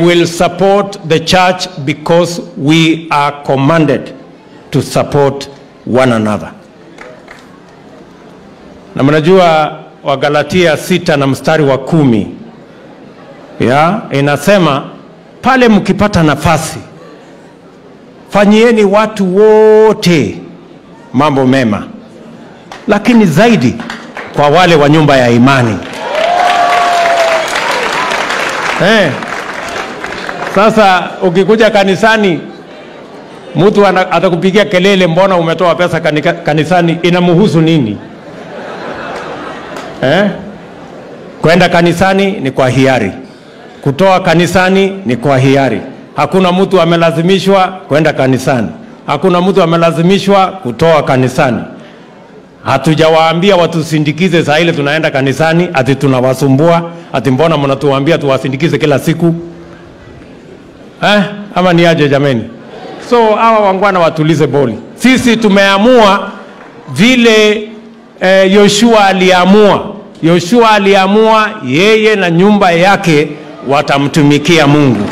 will support the church because we are commanded to support one another. Na mnajua Wagalatia sita na mstari wa kumi ya inasema pale mkipata nafasi fanyieni watu wote mambo mema, lakini zaidi kwa wale wa nyumba ya imani. Eh, sasa ukikuja kanisani mtu ana- atakupigia kelele, mbona umetoa pesa kanika, kanisani? Inamhusu nini eh? Kwenda kanisani ni kwa hiari, kutoa kanisani ni kwa hiari. Hakuna mtu amelazimishwa kwenda kanisani, hakuna mtu amelazimishwa kutoa kanisani. Hatujawaambia watusindikize saa ile tunaenda kanisani, ati tunawasumbua, ati mbona mnatuambia tuwasindikize kila siku eh? Ama ni aje jameni? So hawa wangwana watulize boli. Sisi tumeamua vile eh, Yoshua aliamua. Yoshua aliamua yeye na nyumba yake watamtumikia Mungu,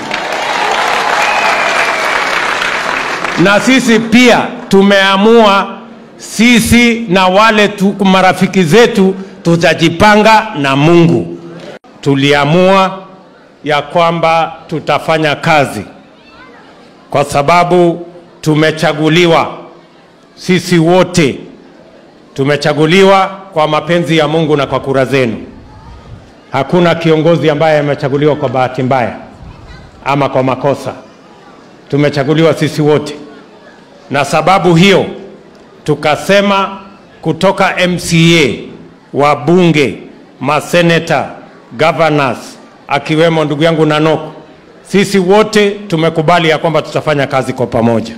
na sisi pia tumeamua sisi na wale tu, marafiki zetu tutajipanga na Mungu. Tuliamua ya kwamba tutafanya kazi kwa sababu tumechaguliwa sisi wote tumechaguliwa kwa mapenzi ya Mungu na kwa kura zenu. Hakuna kiongozi ambaye amechaguliwa kwa bahati mbaya ama kwa makosa. Tumechaguliwa sisi wote, na sababu hiyo tukasema kutoka MCA, wabunge, maseneta, governors, akiwemo ndugu yangu Nanoko, sisi wote tumekubali ya kwamba tutafanya kazi kwa pamoja.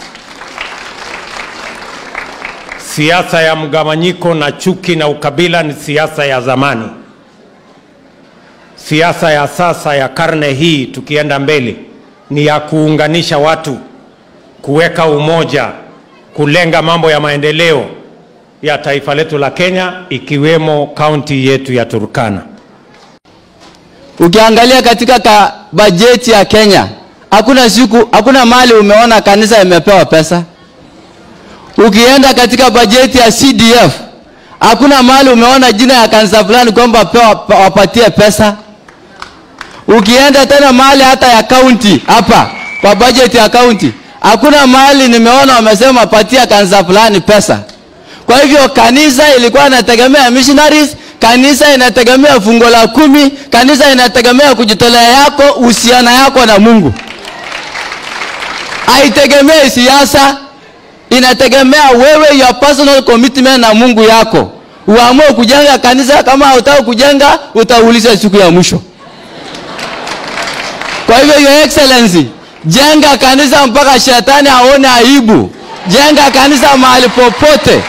Siasa ya mgawanyiko na chuki na ukabila ni siasa ya zamani. Siasa ya sasa ya karne hii tukienda mbele ni ya kuunganisha watu, kuweka umoja, kulenga mambo ya maendeleo ya taifa letu la Kenya ikiwemo kaunti yetu ya Turkana. Ukiangalia katika ka bajeti ya Kenya, hakuna siku, hakuna mahali umeona kanisa imepewa pesa. Ukienda katika bajeti ya CDF, hakuna mahali umeona jina ya kanisa fulani kwamba pewa pa- wapatie pesa. Ukienda tena mahali hata ya kaunti hapa kwa bajeti ya kaunti, hakuna mahali nimeona wamesema patia kanisa fulani pesa. Kwa hivyo kanisa ilikuwa inategemea missionaries, kanisa inategemea fungo la kumi, kanisa inategemea kujitolea yako, uhusiano yako na Mungu. Haitegemei siasa, inategemea wewe your personal commitment na Mungu yako. Uamue kujenga kanisa, kama hautaki kujenga utauliza siku ya mwisho. Kwa hivyo your excellency, jenga kanisa mpaka shetani aone aibu. Jenga kanisa mahali popote,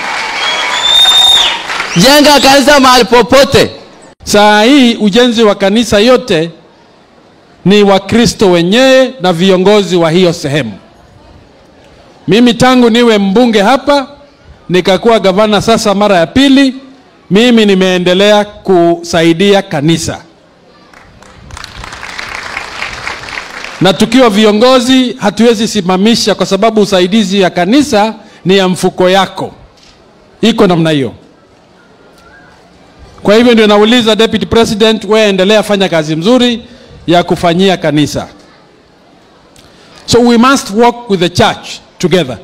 jenga kanisa mahali popote. Saa hii ujenzi wa kanisa yote ni Wakristo wenyewe na viongozi wa hiyo sehemu. Mimi tangu niwe mbunge hapa nikakuwa gavana sasa mara ya pili, mimi nimeendelea kusaidia kanisa, na tukiwa viongozi hatuwezi simamisha, kwa sababu usaidizi ya kanisa ni ya mfuko yako, iko namna hiyo. Kwa hivyo ndio nauliza Deputy President, wewe endelea fanya kazi mzuri ya kufanyia kanisa. So we must work with the church together,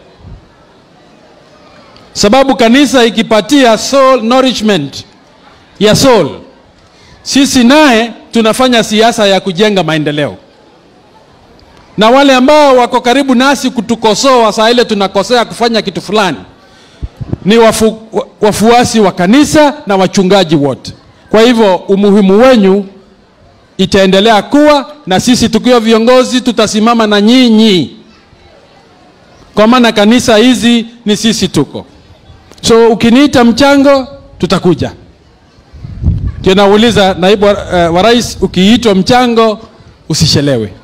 sababu kanisa ikipatia soul nourishment ya soul, sisi naye tunafanya siasa ya kujenga maendeleo, na wale ambao wako karibu nasi kutukosoa saa ile tunakosea kufanya kitu fulani ni wafu, wa- wafuasi wa kanisa na wachungaji wote. Kwa hivyo umuhimu wenyu itaendelea kuwa na sisi tukiwa viongozi tutasimama na nyinyi, kwa maana kanisa hizi ni sisi tuko. So ukiniita mchango tutakuja. Ndio nauliza naibu wa, uh, wa rais, ukiitwa mchango usishelewe.